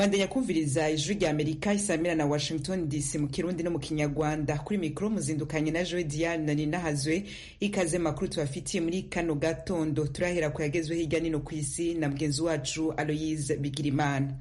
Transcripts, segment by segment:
mandanya kumviriza ijwi rya amerika isamira na washington dc mu kirundi no mu kinyarwanda kuri mikoro muzindukanye na joe diane na nina hazwe ikaze makuru tubafitiye muri kano gatondo turahera ku yagezwe hirya nino ku isi na mugenzi wacu aloyise bigirimana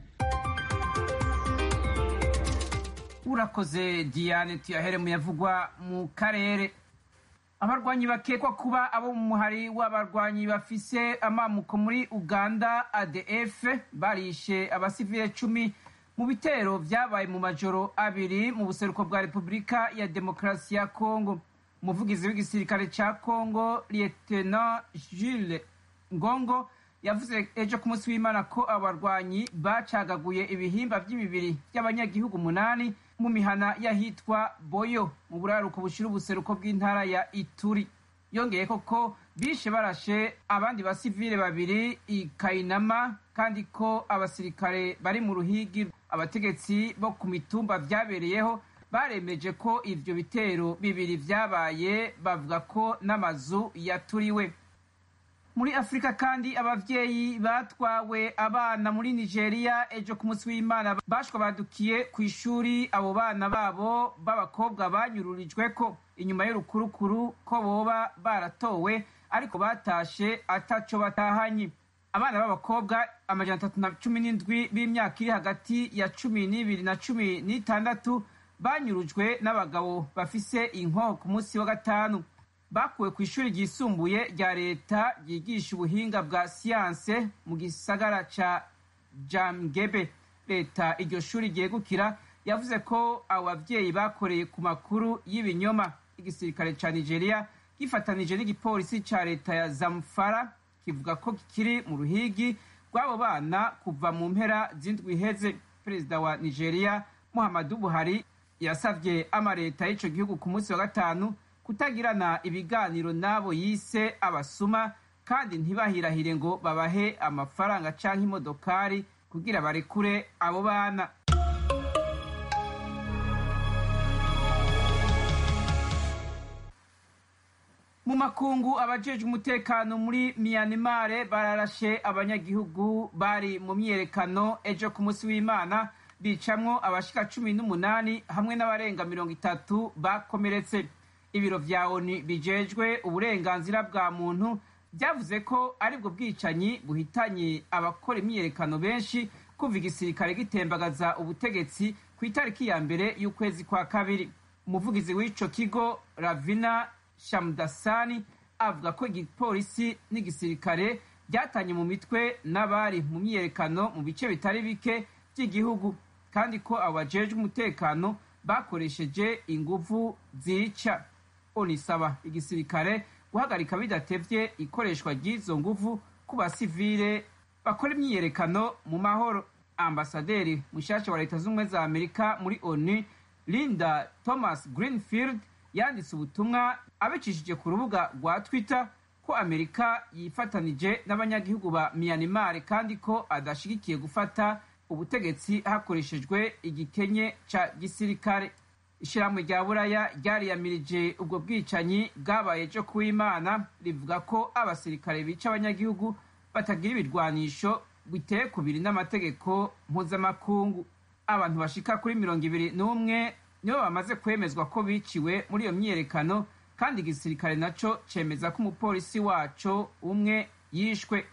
urakoze diane tuyahere mu yavugwa mu karere abarwanyi bakekwa kuba abo mu muhari w'abarwanyi bafise amamuko muri uganda adf barishe abasivile cumi mu bitero vyabaye mu majoro abiri mu buseruko bwa repubulika ya demokarasi ya kongo umuvugizi w'igisirikare ca kongo lieutenant jules ngongo yavuze ejo ku munsi w'imana ko abarwanyi bacagaguye ibihimba vy'imibiri vy'abanyagihugu umunani mu mihana y'ahitwa boyo mu buraruko bushira ubuseruko bw'intara ya ituri yongeye ko bishe barashe abandi basivile babiri i kayinama kandi ko abasirikare bari mu ruhigi abategetsi bo ku mitumba vyabereyeho baremeje ko ivyo bitero bibiri vyabaye bavuga ko n'amazu yaturiwe muri afurika kandi abavyeyi batwawe abana muri nigeria ejo ku munsi w'imana bashwa badukiye ku ishuri abo bana babo b'abakobwa banyururijweko inyuma y'urukurukuru ko boba baratowe ariko batashe ataco batahanye abana b'abakobwa amajana atatu na cumi n'indwi b'imyaka iri hagati ya cumi n'ibiri na cumi n'itandatu banyurujwe n'abagabo bafise inko ku munsi wa gatanu bakuwe ku ishuri ryisumbuye rya leta ryigisha ubuhinga bwa siyanse mu gisagara ca jamgebe leta iryo shuri ryegukira yavuze ko abo bavyeyi bakoreye ku makuru y'ibinyoma igisirikare ca nigeria gifatanije n'igipolisi ca leta ya zamfara kivuga ko kikiri mu ruhigi rw'abo bana kuva mu mpera z'indwi iheze perezida wa nigeria muhammadu buhari yasavye amaleta y'ico gihugu ku munsi wa gatanu kutagirana ibiganiro n'abo yise abasuma kandi ntibahirahire ngo babahe amafaranga canke imodokari kugira barekure abo bana mu makungu abajejwe umutekano muri miyanimare bararashe abanyagihugu bari mu myiyerekano ejo ku munsi w'imana bicamwo abashika cumi n'umunani hamwe n'abarenga mirongo itatu bakomeretse ibiro vya oni bijejwe uburenganzira bwa muntu vyavuze ko aribwo bwicanyi buhitanye abakora imyiyerekano benshi kuva igisirikare gitembagaza ubutegetsi ku itariki ya mbere y'ukwezi kwa kabiri umuvugizi w'ico kigo ravina shamdasani avuga ko igipolisi n'igisirikare byatanye mu mitwe n'abari mu myiyerekano mu bice bitari bike by'igihugu kandi ko abo bajejwe umutekano bakoresheje inguvu zica onisaba igisirikare guhagarika bidatevye ikoreshwa ry'izo nguvu ku basivile bakora imyiyerekano mu mahoro ambasaderi mushasha wa leta z'ubumwe za amerika muri onu linda thomas greenfield yanditse ubutumwa abicishije ku rubuga rwa twitter ko amerika yifatanije n'abanyagihugu ba myanmar kandi ko adashigikiye gufata ubutegetsi hakoreshejwe igikenye ca gisirikare ishirahamwe rya buraya ryariyamirije ubwo bwicanyi bwabaye ejo kuw'imana rivuga ko abasirikare bica abanyagihugu batagira ibirwanisho biteye kubiri n'amategeko mpuzamakungu abantu bashika kuri mirongo ibiri n'umwe nibo bamaze kwemezwa ko biciwe muri iyo myiyerekano kandi igisirikare naco cemeza ko umupolisi waco umwe yishwe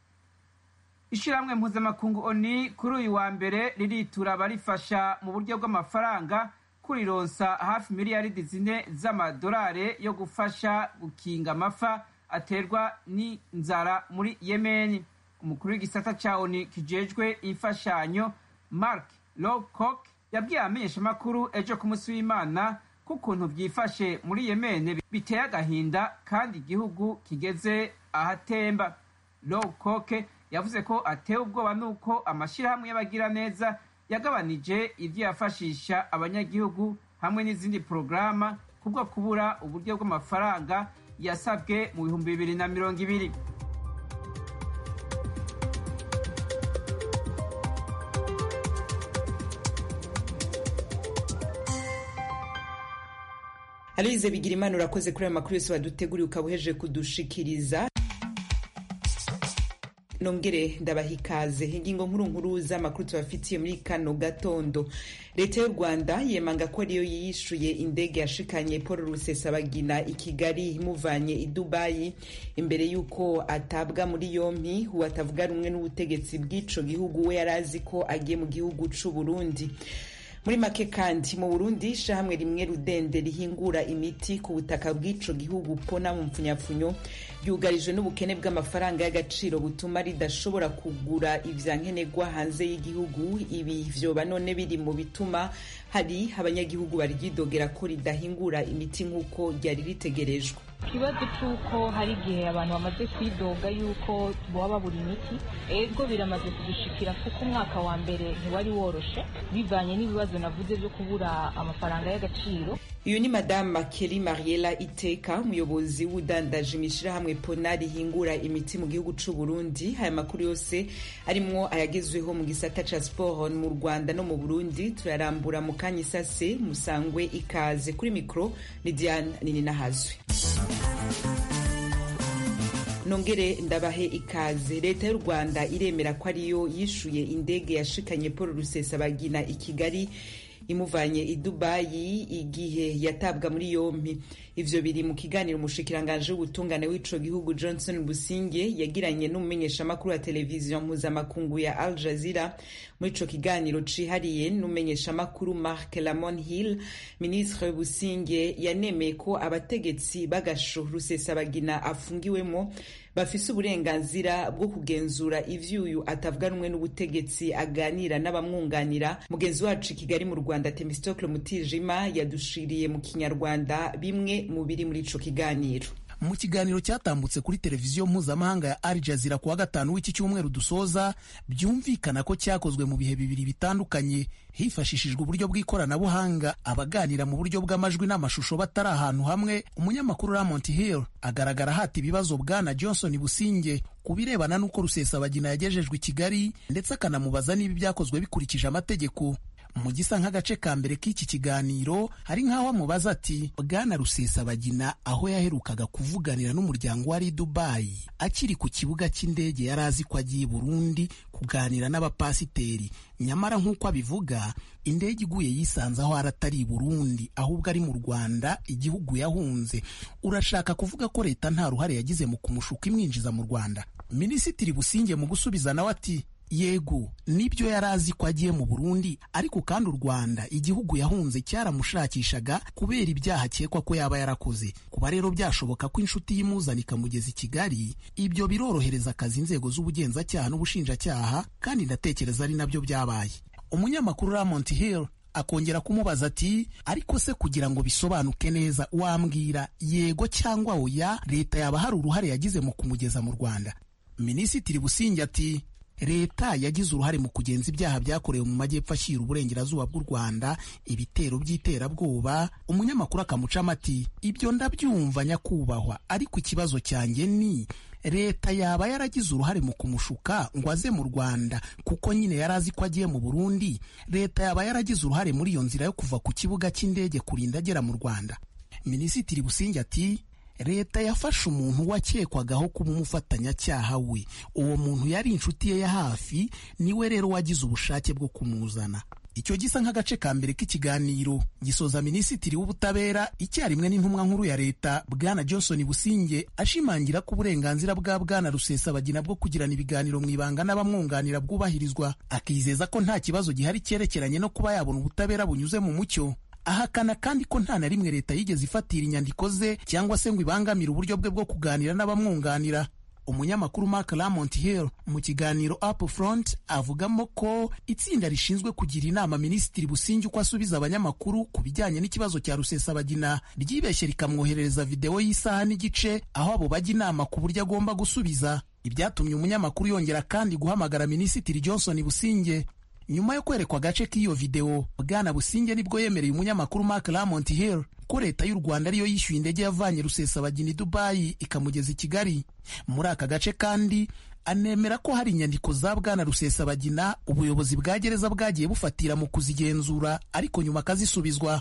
ishirahamwe mpuzamakungu oni kuri uyu wa mbere riritura barifasha mu buryo bw'amafaranga kurironsa hafi miliyaridi zine z'amadolari yo gufasha gukinga amafa aterwa n'inzara muri yemeni umukuru w'igisata ca oni kijejwe imfashanyo mark lowcock yabwiye abamenyeshamakuru ejo ku munsi w'imana ko ukuntu vyifashe muri yemene biteye agahinda kandi igihugu kigeze ahatemba lowcock yavuze ko atewe ubwoba n'uko amashirahamwe y'abagiraneza yagabanije ivyo yafashisha abanyagihugu hamwe n'izindi porogaramu kubwo kubura uburyo bw'amafaranga yasabwe mu bihumbi bibiri na mirongo ibiri aloyize bigira imana urakoze kuri ayo makuru yose waduteguriye ukaba uhejeje kudushikiriza nongere ndabaha ikaze ingingo nkuru nkuru z'amakuru tubafitiye muri kano gatondo leta y'u rwanda yemanga ko ariyo yishuye indege yashikanye paul rusesabagina i kigali imuvanye i dubayi imbere y'uko atabwa muri yompi uwo atavuga rumwe n'ubutegetsi bw'ico gihugu we yari azi ko agiye mu gihugu c'u burundi muri make kandi mu burundi ishahamwe rimwe rudende rihingura imiti ku butaka bw'ico gihugu pona mu mpfunyapfunyo ryugarijwe n'ubukene bw'amafaranga y'agaciro butuma ridashobora kugura ivya nkenerwa hanze y'igihugu ibi vyoba none biri mu bituma hari abanyagihugu baryidogera ko ridahingura imiti nk'uko ryari ritegerejwe ikibazo cy'uko hari igihe abantu bamaze kwidoga yuko baba babura imiti ego biramaze kudushikira kuko umwaka wa mbere ntiwari woroshe bivanye n'ibibazo navuze byo kubura amafaranga y'agaciro uyu ni madame Kelly Mariela Iteka umuyobozi w'udandaje imishirahamwe pona rihingura imiti mu gihugu c'u Burundi aya makuru yose arimwo ayagezweho mu gisata ca sport mu Rwanda no mu Burundi turarambura mu kanya isase musangwe ikaze kuri mikro ni Diane Nininahazwe nongere ndabahe ikaze leta y'u rwanda iremera ko ariyo yishuye indege yashikanye paul rusesabagina i kigali imuvanye i dubayi igihe yatabwa muri yompi ivyo biri mu kiganiro umushikiranganje w'ubutungane w'ico gihugu johnson businge yagiranye n'umumenyeshamakuru wa televiziyo mpuzamakungu ya al jazeera muri ico kiganiro cihariye n'umumenyeshamakuru mark lamon hill ministre businge yanemeye ko abategetsi b'agasho rusesabagina afungiwemo bafise uburenganzira bwo kugenzura ivyuyu atavuga rumwe n'ubutegetsi aganira n'abamwunganira mugenzi wacu i kigali mu rwanda temistokle mutijima yadushiriye mu kinyarwanda bimwe mu biri muri ico kiganiro mu kiganiro cyatambutse kuri televiziyo mpuzamahanga ya Al Jazeera kuwa gatanu w'iki cyumweru dusoza byumvikana ko cyakozwe mu bihe bibiri bitandukanye hifashishijwe uburyo bw'ikoranabuhanga abaganira mu buryo bw'amajwi n'amashusho batari ahantu hamwe umunyamakuru Ramont Hill agaragara hata ibibazo bwana Johnson Businge ku birebana n'uko Rusesabagina yagejejwe i Kigali ndetse akanamubaza niba ibyakozwe bikurikije amategeko mu gisa nk'agace ka mbere k'iki kiganiro hari nk'aho amubaza ati bwana rusesabagina aho yaherukaga kuvuganira n'umuryango wari dubayi akiri ku kibuga cy'indege yari azi ko agiye burundi kuganira n'abapasiteri nyamara nk'uko abivuga indege iguye yisanze aho aratari i burundi ahubwo ari mu rwanda igihugu yahunze urashaka kuvuga ko leta nta ruhare yagize mu kumushuka imwinjiza mu rwanda minisitiri businge mu gusubiza nawe ati yego nibyo yari azi ko agiye mu burundi ariko kandi u rwanda igihugu yahunze cyaramushakishaga kubera ibyaha akekwa ko yaba yarakoze kuba rero byashoboka ko inshuti y'imuzana ikamugeza i kigali ibyo birorohereza akazi inzego z'ubugenzacyaha n'ubushinjacyaha kandi ndatekereza ari nabyo byabaye umunyamakuru ramont hill akongera kumubaza ati ariko se kugira ngo bisobanuke neza wambwira yego cyangwa oya leta yaba hari uruhare yagize mu kumugeza mu rwanda minisitiri businge ati leta yagize uruhare mu kugenza ibyaha byakorewe mu majyepfo ashyira uburengerazuba bw'u rwanda ibitero by'iterabwoba umunyamakuru akamucamo ati ibyo ndabyumva nyakubahwa ariko ikibazo cyanjye ni leta yaba yaragize uruhare mu kumushuka ngo aze mu rwanda kuko nyine yari azi ko agiye mu burundi leta yaba yaragize uruhare muri iyo nzira yo kuva ku kibuga cy'indege kurinda agera mu rwanda minisitiri businge ati leta yafashe umuntu wakekwagaho kuba umufatanyacyaha we uwo muntu yari inshuti ye ya hafi niwe rero wagize ubushake bwo kumuzana icyo gisa nk'agace ka mbere k'ikiganiro gisoza minisitiri w'ubutabera icyarimwe n'intumwa nkuru ya leta bwana johnson businge ashimangira ko uburenganzira bwa bwana rusesabagina bwo kugirana ibiganiro mu ibanga n'abamwunganira bwubahirizwa akizeza ko nta kibazo gihari cyerekeranye no kuba yabona ubutabera bunyuze mu mucyo ahakana kandi ko nta na rimwe leta yigeze ifatira inyandiko ze cyangwa se ngo ibangamire uburyo bwe bwo kuganira n'abamwunganira umunyamakuru Mark Lamont Hill mu kiganiro Up Front avugamo ko itsinda rishinzwe kugira inama minisitiri Busingi uko asubiza abanyamakuru ku bijyanye n'ikibazo cya Rusesabagina ryibeshye rikamwoherereza videwo y'isaha n'igice aho abo bajya inama ku buryo agomba gusubiza ibyatumye umunyamakuru yongera kandi guhamagara minisitiri Johnson Businge nyuma yo kwerekwa agace k'iyo videwo bwana businge nibwo yemereye umunyamakuru Mark Lamont Hill ko leta y'u Rwanda ariyo yishyuye indege yavanye Rusesabagina i Dubai ikamugeza i Kigali muri aka gace kandi anemera ko hari inyandiko za bwana Rusesabagina ubuyobozi bwa gereza bwagiye bufatira mu kuzigenzura ariko nyuma akazisubizwa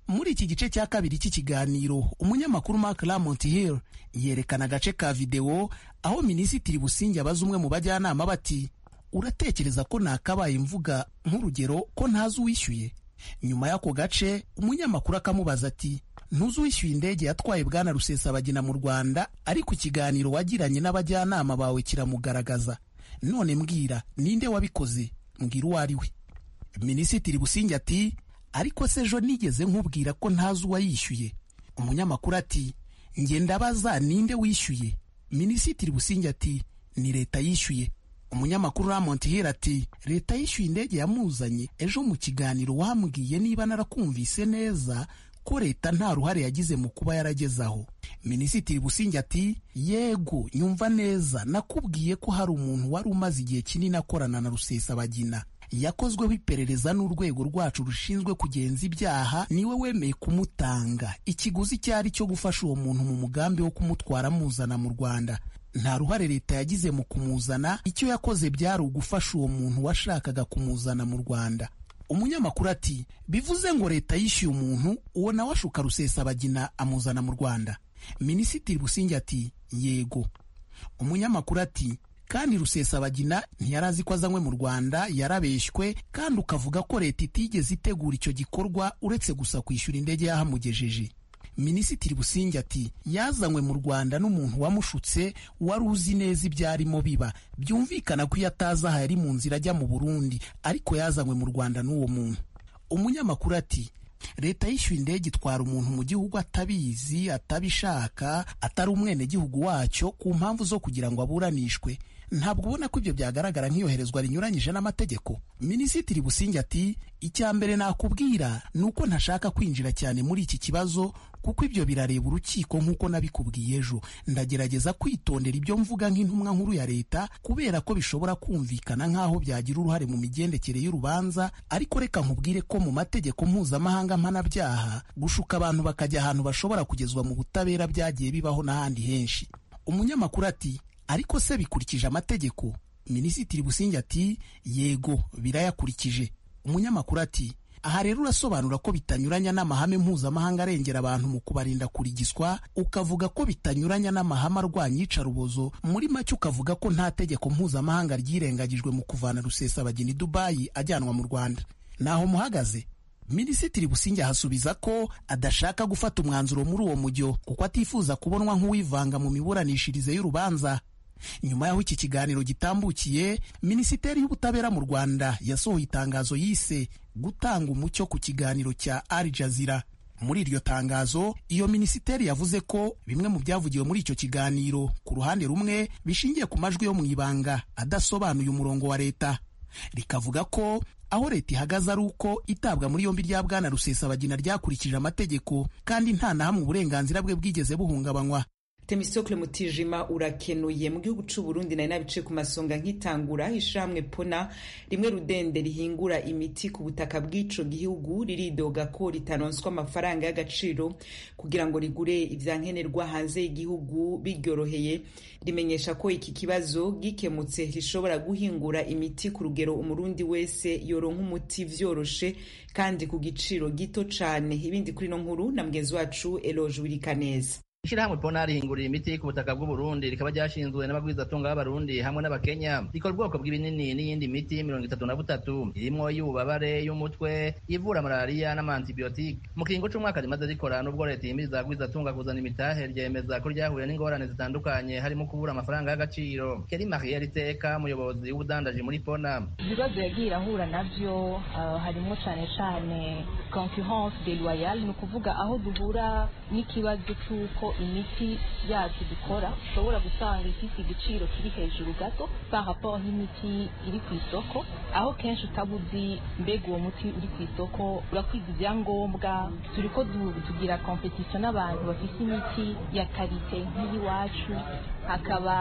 muri iki gice cya kabiri cy'ikiganiro umunyamakuru mark lamont hill yerekana agace ka videwo aho minisitiri busingi abaza umwe mu bajyanama bati uratekereza ko nakabaye mvuga nk'urugero ko ntazi uwishyuye nyuma y'ako gace umunyamakuru akamubaza ati ntuzi uwishyuye indege yatwaye bwana rusesabagina mu rwanda ariko ikiganiro wagiranye n'abajyanama bawe kiramugaragaza none mbwira ninde wabikoze mbwira uwo ari we minisitiri busingi ati ariko se ejo nigeze nkubwira ko ntazi uwayishyuye umunyamakuru ati nge ndabaza ninde wishyuye minisitiri busingi ati ni leta yishyuye umunyamakuru Ramont Hill ati leta yishyuye indege yamuzanye ejo mu kiganiro wambwiye niba narakumvise neza ko leta nta ruhare yagize mu kuba yaragezaho minisitiri busingi ati yego nyumva neza nakubwiye ko hari umuntu wari umaze igihe kinini akorana na rusesabagina yakozweho iperereza n'urwego rwacu rushinzwe kugenza ibyaha niwe wemeye kumutanga ikiguzi cyari cyo gufasha uwo muntu mu mugambi wo kumutwara amuzana mu rwanda nta ruhare leta yagize mu kumuzana icyo yakoze byari ugufasha uwo muntu washakaga kumuzana mu rwanda umunyamakuru ati bivuze ngo leta yishyuye umuntu uwo nawe ashuka rusesabagina amuzana mu rwanda minisitiri busingi ati yego umunyamakuru ati kandi rusesabagina ntiyari azi ko azanywe mu rwanda yarabeshywe kandi ukavuga ko leta itigeze itegura icyo gikorwa uretse gusa kwishyura indege yahamugejeje minisitiri busingi ati yazanywe mu rwanda n'umuntu wamushutse wari uzi neza ibyarimo biba byumvikana ko iyo atazi aha yari mu nzira ajya mu burundi ariko yazanywe mu rwanda n'uwo muntu umunyamakuru ati leta yishyuye indege itwara umuntu mu gihugu atabizi atabishaka atari umwenegihugu wacyo ku mpamvu zo kugira ngo aburanishwe ntabwo ubona ko ibyo byagaragara nk'iyoherezwa rinyuranyije n'amategeko minisitiri busingi ati icya mbere nakubwira ni uko ntashaka kwinjira cyane muri iki kibazo kuko ibyo birareba urukiko nk'uko nabikubwiye ejo ndagerageza kwitondera ibyo mvuga nk'intumwa nkuru ya leta kubera ko bishobora kumvikana nk'aho byagira uruhare mu migendekere y'urubanza ariko reka nkubwire ko mu mategeko mpuzamahanga mpanabyaha gushuka abantu bakajya ahantu bashobora kugezwa mu butabera byagiye bibaho n'ahandi henshi umunyamakuru ati ariko se bikurikije amategeko minisitiri busingi ati yego birayakurikije umunyamakuru ati aha rero urasobanura ko bitanyuranya n'amahame mpuzamahanga arengera abantu mu kubarinda kurigiswa ukavuga ko bitanyuranya n'amahame arwanya iyicarubozo muri make ukavuga ko nta tegeko mpuzamahanga ryirengagijwe mu kuvana rusesabagina i dubayi ajyanwa mu rwanda naho muhagaze minisitiri busingi ahasubiza ko adashaka gufata umwanzuro muri uwo mujyo kuko atifuza kubonwa nk'uwivanga mu miburanishirize y'urubanza nyuma y'aho iki kiganiro gitambukiye minisiteri y'ubutabera mu rwanda yasohoye itangazo yise gutanga umucyo ku kiganiro cya Al Jazeera muri iryo tangazo iyo minisiteri yavuze ko bimwe mu byavugiwe muri icyo kiganiro ku ruhande rumwe bishingiye ku majwi yo mu ibanga adasobanuye umurongo wa leta rikavuga ko aho leta ihagaze ari uko itabwa muri yombi rya bwana rusesabagina ryakurikije amategeko kandi nta na hamwe uburenganzira bwe bwigeze buhungabanywa Temistokle Mutijima urakenuye mu gihugu c'u Burundi nari nabice ku masonga nk'itangura ishamwe pona rimwe rudende rihingura imiti ku butaka bw'ico gihugu riridoga ko ritaronswa amafaranga y'agaciro kugira ngo rigure ivyankenerwa hanze y'igihugu biryoroheye rimenyesha ko iki kibazo gikemutse rishobora guhingura imiti ku rugero umurundi wese yoronka umuti vyoroshe kandi ku giciro gito cane ibindi kuri no nkuru na mugenzi wacu Eloge Wirikaneza Ishirahamwe Pona rihingurira imiti ku butaka bw'u Burundi rikaba ryashinzwe n'abagwizatunga b'abarundi hamwe n'abakenya rikora ubwoko bw'ibinini n'iyindi miti mirongo itatu na butatu irimwo y'ububabare y'umutwe ivura malariya n'amantibiyotike mu kiringo c'umwaka rimaze rikora n'ubwo leta ihimiriza abagwizatunga kuzana imitahe ryemeza ko ryahuye n'ingorane zitandukanye harimo kubura amafaranga y'agaciro Keri Marie Riteka umuyobozi w'ubudandaji muri Pona ibibazo yagiye irahura navyo uh, harimo cane cane concurrence déloyale ni ukuvuga aho duhura n'ikibazo c'uko imiti yacu dukora ushobora gusanga ifite igiciro kiri hejuru gato par rapport n'imiti iri ku isoko aho kenshi utaba uzi mbega uwo muti uri ku isoko urakwiza ibyangombwa turi ko tugira competition n'abantu bafite imiti ya karite nk'iyiwacu hakaba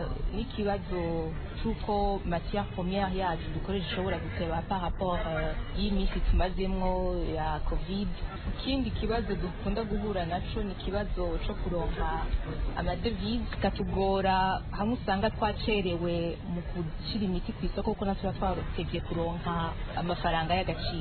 n'ikibazo c'uko matière première yacu dukoresha ishobora guteba par rapport y'iminsi tumazemwo ya covid ikindi kibazo dukunda guhura naco ni ikibazo co kuronka amadevize katugora hamwe usanga twacerewe mu gushyira imiti ku isoko kuko natwe twatevye kuronka amafaranga y'agaciro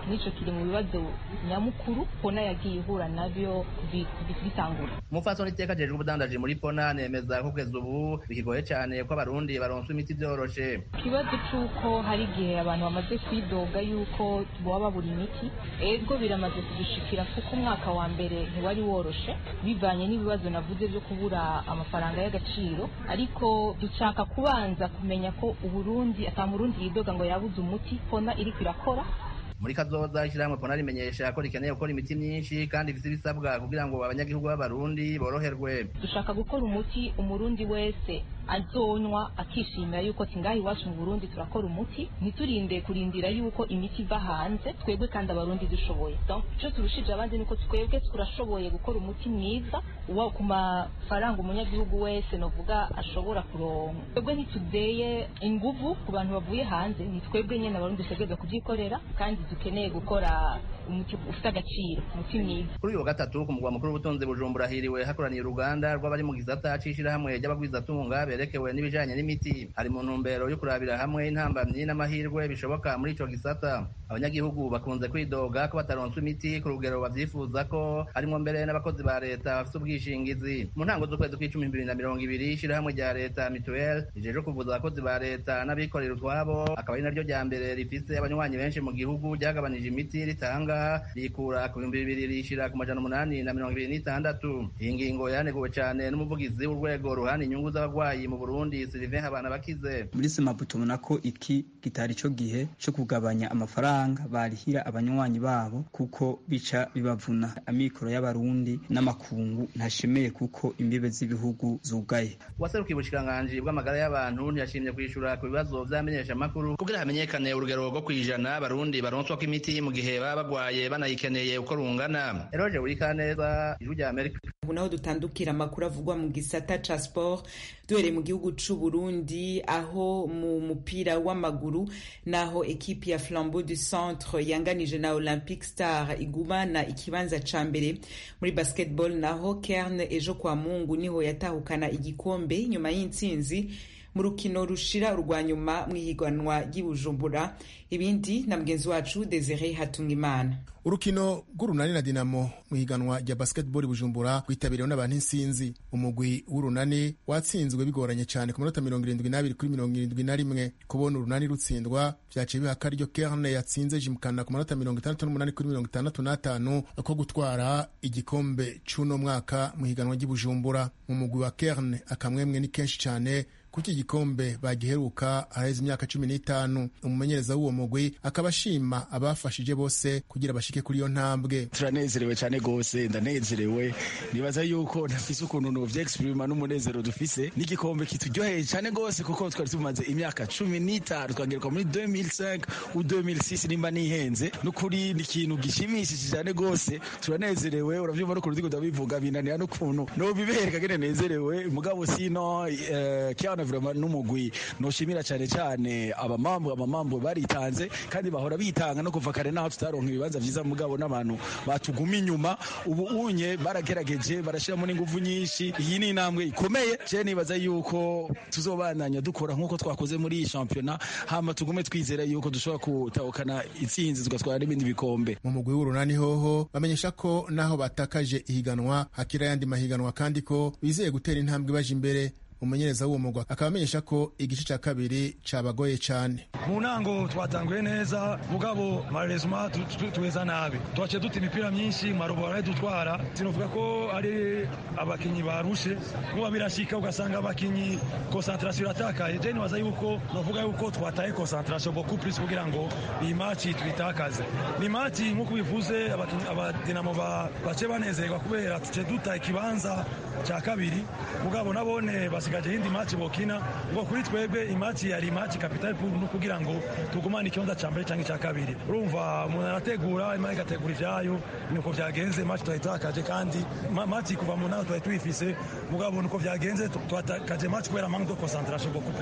nico kiri mu bibazo nyamukuru pona yagiye ihura navyo bitangura umupfasoni iteka ajejwe ubudandaji muri pona nemeza ko kugeza ubu bikigoye cyane ko abarundi baronswa imiti vyoroshe ikibazo c'uko hari igihe abantu bamaze kwidoga yuko boba babura imiti ego biramaze kudushikira kuko umwaka wa mbere ntiwari woroshe bivanye n'ibibazo navuze vyo kubura amafaranga y'agaciro ariko dushaka kubanza kumenya ko uburundi ata murundi yidoga ngo yabuze umuti pona iriko irakora muri kazoza ishyirahamwe pona rimenyesha ko rikeneye gukora imiti myinshi kandi ifite ibisabwa kugira ngo abanyagihugu b'abarundi boroherwe dushaka gukora umuti umurundi wese azonywa akishimira yuko tingaha iwacu mu burundi turakora umuti ntiturinde kurindira yuko imiti iva hanze twebwe kandi abarundi dushoboye icyo turushije abandi ni uko twebwe turashoboye gukora umuti mwiza uba ku mafaranga umunyagihugu wese novuga ashobora kuronka twebwe ntitudeye inguvu ku bantu bavuye hanze ni twebwe nyine abarundi dutegereza kubyikorera kandi dukeneye gukora umuti ufite agaciro umuti mwiza kuri uyu wa gatatu ku mugwa mukuru w'ubutunzi bujumbura hiriwe hakoraniye uruganda rw'abari mu gisata c'ishirahamwe ry'abagwizatunga berekewe n'ibijanye n'imiti hari mu ntumbero yo kurabira hamwe intambamyi n'amahirwe bishoboka muri ico gisata abanyagihugu bakunze kwidoga ko bataronswa imiti ku rugero bavyifuza ko harimwo mbere n'abakozi ba leta bafite ubwishingizi mu ntango z'ukwezi kw'icumi bibiri na mirongo ibiri ishirahamwe rya leta mituel rijejwe kuvuza abakozi ba leta n'abikorera utwabo akaba ari naryo rya mbere rifise abanywanyi benshi mu gihugu ryagabanije imiti ritanga rikura ku bihumbi bibiri rishira ku majana umunani na mirongo ibiri n'itandatu iyi ngingo yaneguwe cane n'umuvugizi w'urwego ruhana inyungu z'abagwayi mu burundi sylvain habana bakize muri simapu tubona ko iki kitari cyo gihe cyo kugabanya amafaranga barihira abanywanyi babo kuko bica bibavuna amikoro y'abarundi n'amakungu ntashemeye kuko imbibe z'ibihugu zugaye waserukiye ubushikiranganji bw'amagara y'abantu ntiyashimye kwishura ku bibazo vy'amenyesha makuru kugira hamenyekane urugero rwo kwijana abarundi baronswa ko imiti mu gihe baba bagwaye banayikeneye uko rungana eroje burikaneza ijwi rya amerika ubu naho dutandukira amakuru avugwa mu gisata ca sport duhereye mu gihugu c'u Burundi aho mu mupira w'amaguru naho ekipi ya Flambeau du Centre yanganije na Olympic Star igumana ikibanza ca mbere muri basketball naho Kern ejo kwa Mungu niho yatahukana igikombe nyuma y'intsinzi mu rukino rushira urwa nyuma mu ihiganwa ry'ibujumbura ibindi na mugenzi wacu Desire Hatungimana urukino rw'urunani na dinamo mu ihiganwa rya basketball bujumbura rwitabiriwe n'abantu insinzi umugwi w'urunani watsinzwe bigoranye cyane ku minota mirongo irindwi n'abiri kuri mirongo irindwi na rimwe kubona urunani rutsindwa vyaciye biha akaryo kerne yatsinze jimkana ku manota mirongo itandatu n'umunani kuri mirongo itandatu n'atanu ko gutwara igikombe c'uno mwaka mu ihiganwa ry'ibujumbura mu mugwi wa kerne akamwemwe ni kenshi cyane kuko igikombe bagiheruka haraheze imyaka cumi n'itanu umumenyereza w'uwo mugwi akaba ashima abafashije bose kugira bashike kuri iyo ntambwe turanezerewe cyane rwose ndanezerewe nibaza yuko ntafise ukuntu novyexprima n'umunezero dufise n'igikombe kituryoheye cyane rwose kuko twari tumaze imyaka cumi n'itanu twangeruka muri 2005 u 2006 nimba nihenze n'ukuri ni ikintu gishimishije cyane rwose turanezerewe uravyumva n'ukuntu ndiko ndabivuga binanira n'ukuntu nobibereka gene nezerewe mugabo sino uh, kiana vraiment n'umugwi noshimira cyane cyane abamambu abamambu baritanze kandi bahora bitanga no kuva kare naho tutaronka ibibanza vyiza mugabo n'abantu batuguma inyuma ubu unye baragerageje barashiramo n'inguvu nyinshi iyi ni intambwe ikomeye je nibaza yuko tuzobandanya dukora nk'uko twakoze muri iyi shampiyona hama tugume twizera yuko dushobora gutahukana itsinzi tugatwara n'ibindi bikombe mu mugwi w'urunani hoho bamenyesha ko naho batakaje ihiganwa hakira ayandi mahiganwa kandi ko bizeye gutera intambwe baje imbere umumenyereza w'uwo mugwa akaba amenyesha ko igice cya kabiri cabagoye cyane mu ntango twatanguye neza mugabo marezuma tuweza nabi twaciye duta imipira myinshi marobo barayidutwara sinovuga ko ari abakinyi barushe kuba birashika ugasanga abakinyi konsantrasiyo iratakaye je nibaza yuko novuga yuko twataye konsantrasiyo beaucoup plus kugira ngo iyi maci tuyitakaze ni maci nk'uko bivuze abadinamo bace banezerwa kubera tuce duta ikibanza cya kabiri mugabo nabone basigaje hindi maci bokina ngo kuri twebwe imaci yari imaci kapitali no kugira ngo tugumane ikibanza cya mbere cyangwa icya kabiri urumva umuntu arategura imana igategura ivyayo niko vyagenze maci twayitakaje kandi maci kuva mu ntago twari tuyifise mugabo nuko vyagenze twatakaje maci kubera manque de concentration beaucoup plus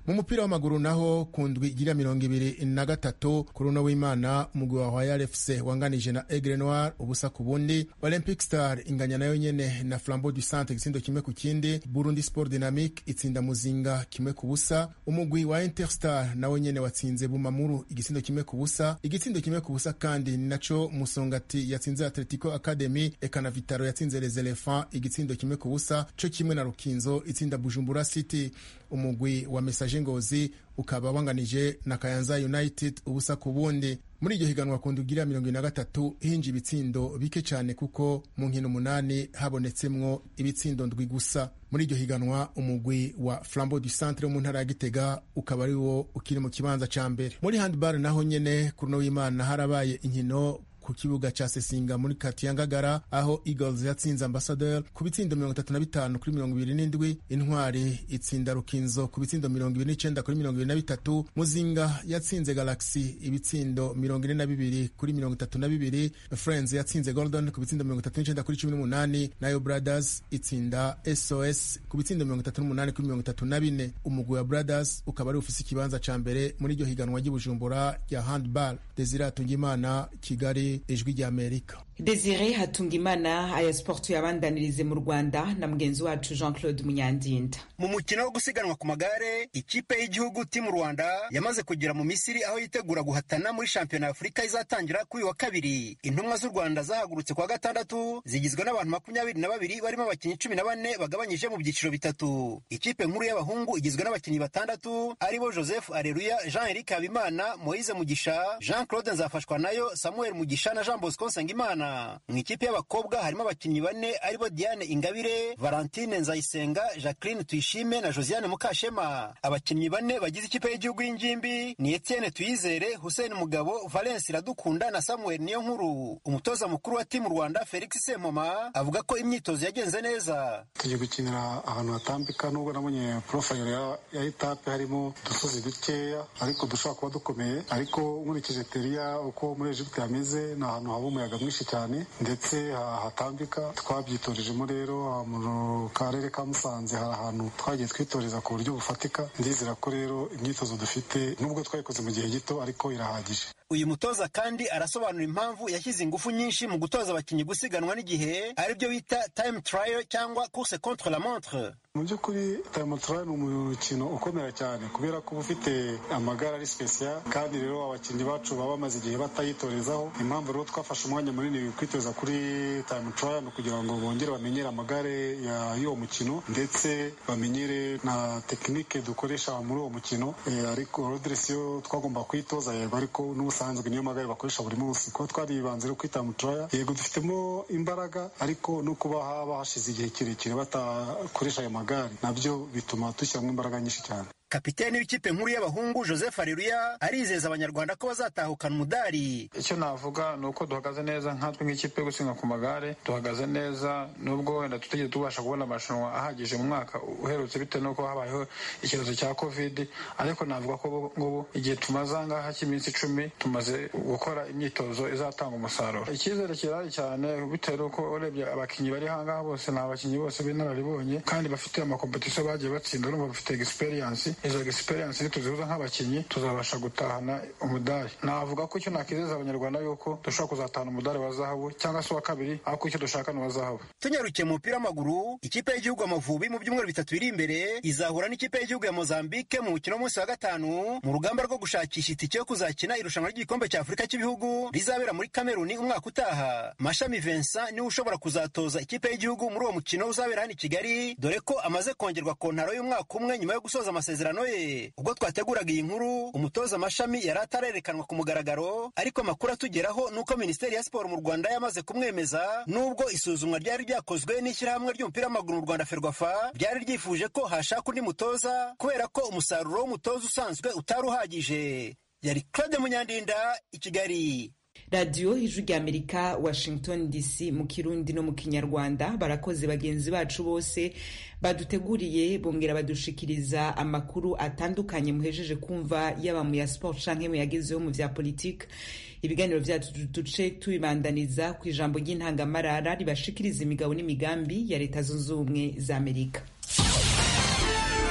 mu mupira w'amaguru naho ku ndwi igira mirongo ibiri na gatatu kuri uno w'imana umugwi wa royal fc wanganije na aigle noir ubusa ku bundi olympic star inganya nayo nyene na flambeau du centre igitsindo kimwe ku kindi burundi sport dynamique itsinda muzinga kimwe ku busa umugwi wa interstar nawe nyene watsinze bumamuru igitsindo kimwe ku busa igitsindo kimwe ku busa kandi ni naco musongati yatsinze atletico academy eka na vitaro yatsinze les elephants igitsindo kimwe ku busa co kimwe na rukinzo itsinda bujumbura city umugwi wa message ngozi ukaba wanganije na kayanza united ubusa ku bundi muri iryo higanwa ku ndugira mirongo ine na gatatu hinje ibitsindo bike cyane kuko mu nkino umunani habonetsemwo ibitsindo ndwi gusa muri iryo higanwa umugwi wa flambeau du centre wo mu ntara ya gitega ukaba ari wo ukiri mu kibanza ca mbere muri handball naho nyene kuri uno w'imana harabaye inkino ku kibuga ca sesinga muri kati ya ngagara aho eagles yatsinze ambassadeur ku bitsindo mirongo itatu na bitanu kuri mirongo ibiri n'indwi intwari itsinda rukinzo ku bitsindo mirongo ibiri n'icenda kuri mirongo ibiri na bitatu muzinga yatsinze galaxy ibitsindo mirongo ine na bibiri kuri mirongo itatu na bibiri friends yatsinze golden ku bitsindo mirongo itatu n'icenda kuri cumi n'umunani nayo brothers itsinda sos ku bitsindo mirongo itatu n'umunani kuri mirongo itatu na bine umugwi wa brothers ukaba ari ufise ikibanza ca mbere muri iryo higanwa ry'ibujumbura rya handball desire atungimana kigali ijwi ry'amerika desire hatungimana aya siporo tuyabandanirize mu rwanda na mugenzi wacu jean claude munyandinda mu mukino wo gusiganwa ku magare ikipe y'igihugu timu rwanda yamaze kugera mu misiri aho yitegura guhatana muri shampiyona ya afurika izatangira kuri wa kabiri intumwa z'u rwanda zahagurutse kwa gatandatu zigizwe n'abantu makumyabiri na babiri barimo abakinnyi cumi na bane bagabanyije mu byiciro bitatu ikipe nkuru y'abahungu igizwe n'abakinnyi batandatu aribo joseph areruya jean eric habimana moise mugisha jean claude nzafashwa nayo samuel mugisha na jean bosco nsengimana mu ikipe y'abakobwa harimo abakinnyi bane aribo diane ingabire valentine nzayisenga jacqueline tuyishime na josiane mukashema abakinnyi bane bagize ikipe y'igihugu y'ingimbi ni etienne tuyizere hussein mugabo valence iradukunda na samuel niyo nkuru umutoza mukuru wa timu rwanda felix sempoma avuga ko imyitozo yagenze neza tugiye gukinira ahantu hatambika nubwo nabonye porofayiro ya, ya etape harimo udusozi dukeya ariko dushobora kuba dukomeye ariko nkurikije teriya uko muri egiputa yameze ni ahantu haba umuyaga mwinshi cyane ndetse hatambika twabyitorejemo rero mu karere ka musanze hari ahantu twagiye twitoreza ku buryo bufatika ndizera ko rero imyitozo dufite nubwo twayikoze mu gihe gito ariko irahagije uyu mutoza kandi arasobanura impamvu yashyize ingufu nyinshi mu gutoza abakinnyi gusiganwa n'igihe aribyo bita time trial cyangwa course contre la montre mu by'ukuri time trial ni umukino ukomera cyane kubera ko uba ufite amagare ari special kandi rero abakinnyi bacu baba bamaze igihe batayitorezaho impamvu rero twafashe umwanya munini kwitoza kuri time trial kugira ngo bongere bamenyere amagare y'uwo mukino ndetse bamenyere na tekinike dukoresha muri uwo mukino ariko rodiresiyo twagomba kwitoza yego ariko n'ubusanzwe niyo magare bakoresha buri munsi kuba twaribanze rero kwita mu turaya yego dufitemo imbaraga ariko no kuba haba hashize igihe kirekire batakoresha ayo magare nabyo bituma dushyiramo imbaraga nyinshi cyane kapiteni w'ikipe nkuru y'abahungu joseph areruya arizeza abanyarwanda ko bazatahukana umudari icyo navuga ni uko duhagaze neza nkatwe nk'ikipe yo gusiganwa ku magare duhagaze neza nubwo wenda tutigeze tubasha kubona amarushanwa ahagije mu mwaka uherutse bitewe n'uko habayeho ikibazo cya covid ariko navuga ko ngubu igihe tumaze ahangaha cy'iminsi icumi tumaze gukora imyitozo izatanga umusaruro icyizere kirahari cyane bitewe n'uko urebye abakinnyi bari ahangaha bose ni abakinnyi bose b'inararibonye kandi bafite amakompetisiyo bagiye batsinda urumva bafite egisperiyansi izo egisperiyansi nituzihuza nk'abakinnyi tuzabasha gutahana umudari navuga ko icyo nakizeza abanyarwanda yuko dushobora kuzatahana umudari wa zahabu cyangwa se uwa kabiri ariko icyo dushaka ni uwa zahabu tunyarukiye mu mupira w'amaguru ikipe y'igihugu amavubi mu byumweru bitatu biri imbere izahura n'ikipe y'igihugu ya mozambique mu mukino w'umunsi wa gatanu mu rugamba rwo gushakisha itike yo kuzakina irushanwa ry'igikombe cya afurika cy'ibihugu rizabera muri kameruni umwaka utaha mashami vincent niwe ushobora kuzatoza ikipe y'igihugu muri uwo mukino uzabera hano i kigali dore ko amaze kongerwa kontaro y'umwaka umwe nyuma yo gusoza amasezerano ye ubwo twateguraga iyi nkuru umutoza amashami yari atarerekanwa ku mugaragaro ariko amakuru atugeraho ni uko minisiteri ya siporo mu rwanda yamaze kumwemeza nubwo isuzumwa ryari ryakozwe n'ishyirahamwe ry'umupira w'amaguru mu rwanda ferwafa ryari ryifuje ko hashaka undi mutoza kubera ko umusaruro w'umutoza usanzwe utari uhagije yari claude munyandinda i kigali radiyo ijwi ry'amerika washington dc mu kirundi no mu kinyarwanda barakoze bagenzi bacu bose baduteguriye bongera badushikiriza amakuru atandukanye muhejeje kumva yaba mu ya siporo canke mu yagezeho mu vya politike ibiganiro vyacu duce tubibandaniza ku ijambo ry'intangamarara ribashikiriza imigabo n'imigambi ya leta zunze ubumwe za amerika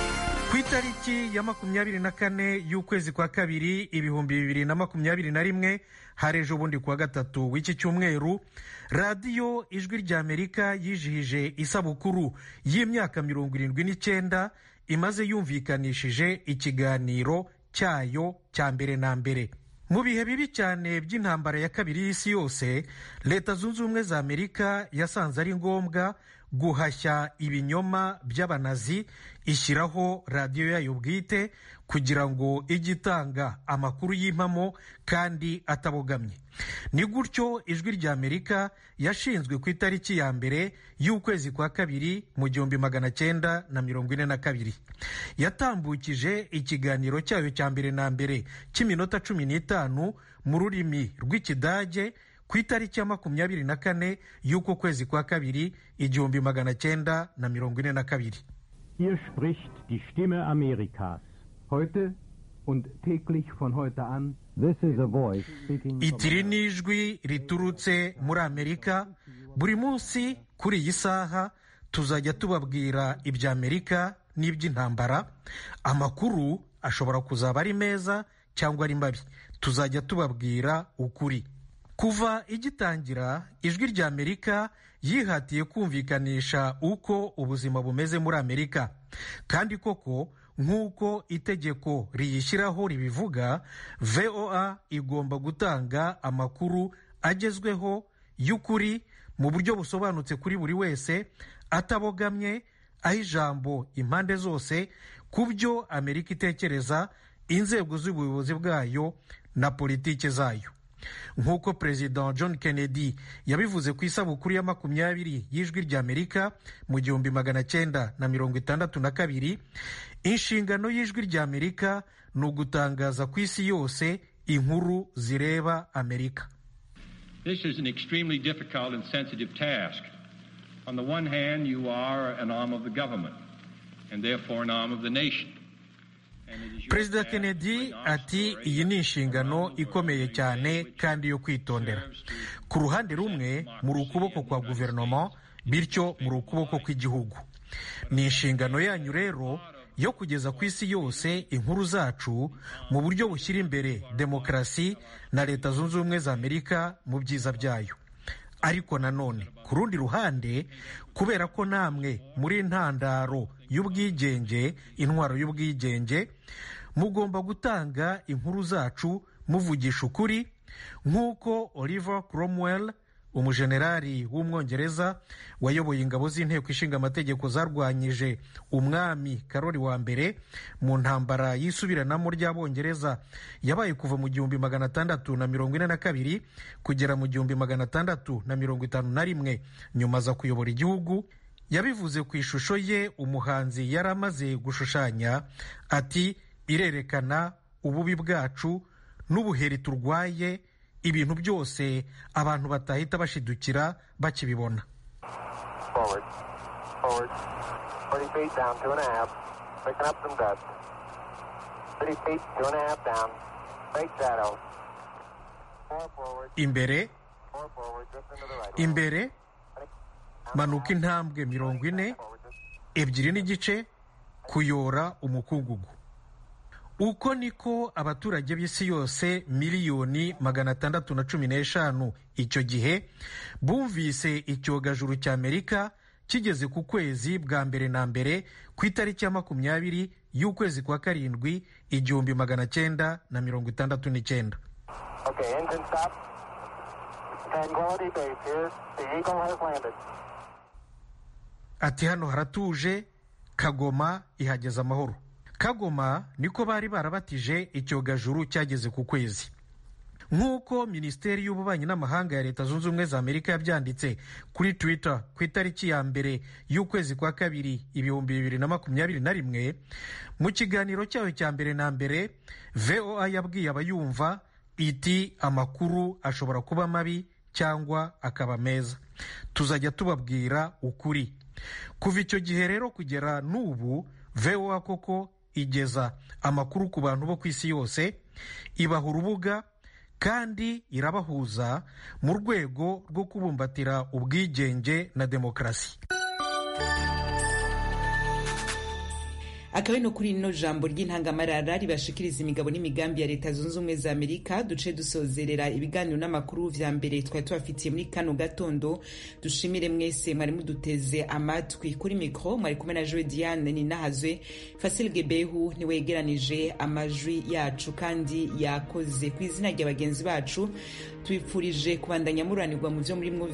ku itariki ya makumyabiri na kane y'ukwezi kwa kabiri ibihumbi bibiri na makumyabiri na rimwe hari ejo bundi kuwa gatatu w'iki cyumweru radiyo ijwi ry'amerika yijihije isabukuru y'imyaka mirongo irindwi n'icyenda imaze yumvikanishije ikiganiro cyayo cya mbere na mbere mu bihe bibi cyane by'intambara ya kabiri y'isi yose leta zunze ubumwe za amerika yasanze ari ngombwa guhashya ibinyoma by'abanazi ishyiraho radiyo yayo bwite kugira ngo ijye itanga amakuru y'impamo kandi atabogamye ni gutyo ijwi rya amerika yashinzwe ku itariki ya mbere y'ukwezi kwa kabiri mu gihumbi magana cyenda na mirongo ine na kabiri yatambukije ikiganiro cyayo cya mbere na mbere cy'iminota cumi n'itanu mu rurimi rw'ikidage ku itariki ya makumyabiri na kane y'uko kwezi kwa kabiri igihumbi magana cyenda na mirongo ine na kabiri Hier spricht die Stimme Amerikas. Heute und täglich von heute an. This is a voice speaking itiri ni ijwi riturutse muri amerika buri munsi kuri iyi saha tuzajya tubabwira ibya amerika n'iby'intambara amakuru ashobora kuzaba ari meza cyangwa ari mabi tuzajya tubabwira ukuri kuva igitangira ijwi rya amerika yihatiye kumvikanisha uko ubuzima bumeze muri amerika kandi koko nk'uko itegeko riyishyiraho ribivuga voa igomba gutanga amakuru agezweho y'ukuri mu buryo busobanutse kuri buri wese atabogamye aho ijambo impande zose ku byo amerika itekereza inzego z'ubuyobozi bwayo na politiki zayo nk'uko perezida john kennedy yabivuze ku isabukuru ya makumyabiri y'ijwi ry'amerika mu gihumbi magana cyenda na mirongo itandatu na kabiri inshingano y'ijwi ry'amerika ni ugutangaza ku isi yose inkuru zireba amerika This is an extremely difficult and sensitive task. On the one hand, you are an arm of the government, and therefore an arm of the nation. perezida kennedy ati iyi ni inshingano ikomeye cyane kandi yo kwitondera ku ruhande rumwe muri ukuboko kwa guverinoma bityo muri ukuboko kw'igihugu ni inshingano yanyu rero yo kugeza ku isi yose inkuru zacu mu buryo bushyira imbere demokarasi na leta zunze ubumwe za amerika mu byiza byayo ariko nanone ku rundi ruhande kubera ko namwe muri intandaro y'ubwigenge intwaro y'ubwigenge mugomba gutanga inkuru zacu muvugisha ukuri nk'uko oliver cromwell umujenerali w'umwongereza wayoboye ingabo z'inteko ishinga amategeko zarwanyije umwami karori wa mbere mu ntambara y'isubiranamo ry'abongereza yabaye kuva mu gihumbi magana atandatu na mirongo ine na kabiri kugera mu gihumbi magana atandatu na mirongo itanu na rimwe nyuma aza kuyobora igihugu yabivuze ku ishusho ye umuhanzi yari amaze gushushanya ati irerekana ububi bwacu n'ubuheri turwaye ibintu byose abantu batahita bashidukira bakibibona imbere imbere manuka intambwe mirongo ine ebyiri n'igice kuyora umukungugu uko niko abaturage b'isi yose miliyoni magana atandatu na cumi n'eshanu icyo gihe bumvise icyogajuru cya amerika kigeze ku kwezi bwa mbere na mbere ku itariki ya makumyabiri y'ukwezi kwa karindwi igihumbi magana cyenda na mirongo itandatu n'icyenda ati hano haratuje kagoma ihageze amahoro kagoma niko bari barabatije icyogajuru cyageze ku kwezi nk'uko minisiteri y'ububanyi n'amahanga ya leta zunze ubumwe za amerika yabyanditse kuri twitter ku itariki ya mbere y'ukwezi kwa kabiri ibihumbi bibiri na makumyabiri na rimwe mu kiganiro cyayo cya mbere na mbere voa yabwiye abayumva iti amakuru ashobora kuba mabi cyangwa akaba meza tuzajya tubabwira ukuri kuva icyo gihe rero kugera n'ubu voa koko igeza amakuru ku bantu bo ku isi yose ibaha urubuga kandi irabahuza mu rwego rwo kubumbatira ubwigenge na demokarasi akaba ari no kuri ino jambo ry'intangamarara ribashikiriza imigabo n'imigambi ya leta zunze ubumwe za amerika duce dusozerera ibiganiro n'amakuru vya mbere twari tubafitiye muri kano gatondo dushimire mwese mwari muduteze amatwi kuri mikro mwari kumwe na joe diane ninahazwe fasil gebehu niwe yegeranije amajwi yacu kandi yakoze ku izina rya bagenzi bacu tubipfurije kubandanya muranirwa mu vyo murimwo